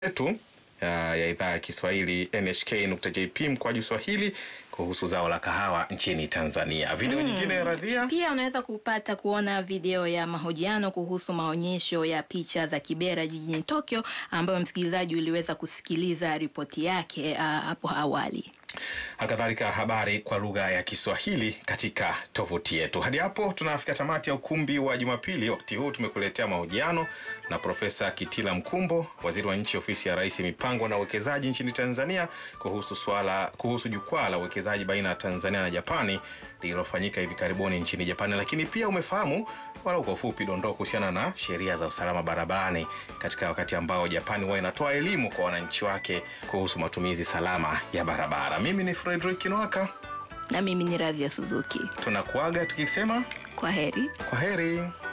yetu uh, ya idhaa ya Kiswahili nhk.jp mkwaju Swahili kuhusu zao la kahawa nchini Tanzania. Video Mm. nyingine Radhia, Pia unaweza kupata kuona video ya mahojiano kuhusu maonyesho ya picha za Kibera jijini Tokyo, ambayo msikilizaji uliweza kusikiliza ripoti yake ah, hapo awali. halikadhalika habari kwa lugha ya Kiswahili katika tovuti yetu. Hadi hapo tunafika tamati ya ukumbi wa Jumapili. Wakati huu tumekuletea mahojiano na Profesa Kitila Mkumbo, waziri wa nchi ofisi ya Rais, mipango na uwekezaji nchini Tanzania, kuhusu swala kuhusu jukwaa la uwekezaji baina ya Tanzania na Japani lililofanyika hivi karibuni nchini Japani. Lakini pia umefahamu walau kwa ufupi dondoo kuhusiana na sheria za usalama barabarani katika wakati ambao Japani huwa inatoa elimu kwa wananchi wake kuhusu matumizi salama ya barabara. Mimi ni Frederick Nwaka, Na mimi ni Radhia Suzuki. tunakuaga tukisema Kwa heri. kwa heri.